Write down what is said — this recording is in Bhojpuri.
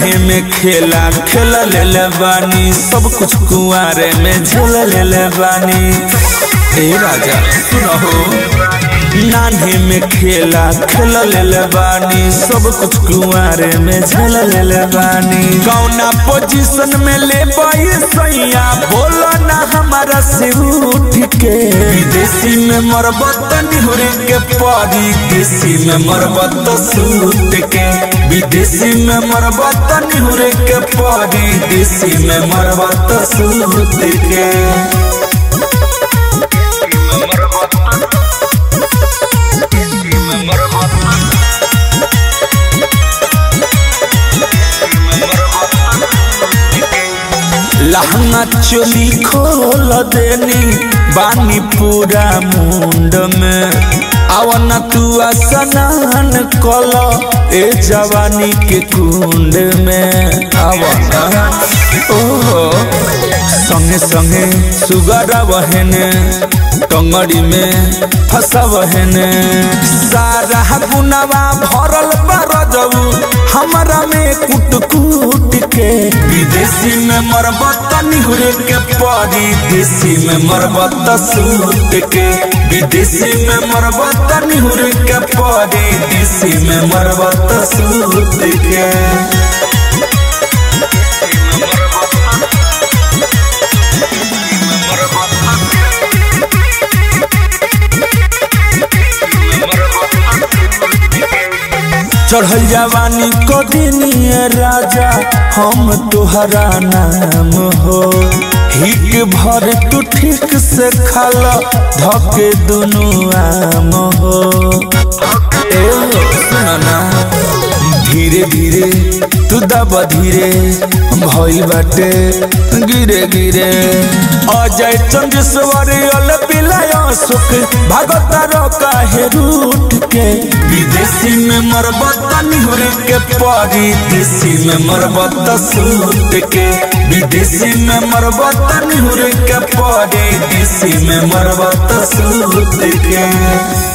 नान्हे में खेला खेल ले बानी सब कुछ कुआरे में झेल ले बानी ए राजा सुनो नान्हे में खेला खेल ले बानी सब कुछ कुआरे में झेल ले बानी कौना पोजीशन में ले बाई सैया बोलो ना हमारा से उठ के विदेशी में मरबत निहुरी के परी देसी में मरबत सूट के विदेशी में मरबत निहुरी के परी देसी में मरबत सूट के लहंगा चोली खोल देनी बानी पूरा मुंड में आवन तू स्नान कल ए जवानी के कुंड में आवन ओहो संगे संगे सुगर बहने टंगड़ी में फंसा बहने सारा गुनावा भरल बार जबू हमारा में कुट कुट के विदेशी में मरबत निहुरे के परी देसी में मरबत सूट के विदेशी में मरबत निहुरे के परी देसी में मरबत सूट के चढ़ल जवानी को दिनिए राजा हम तुहरा नाम हो हिक भर तू ठीक से खाला धके दुनु आम हो ए सुना धीरे धीरे तू दब धीरे भइल बाटे गिरे गिरे अजय चंद्रेश्वर अल पिलाय सुख भागतार काहे रूट के विदेशी में मरबत निहुरे के परी देसी में मरबत सूट के विदेशी में मरबत निहुरे के परी देसी में मरबत सूट के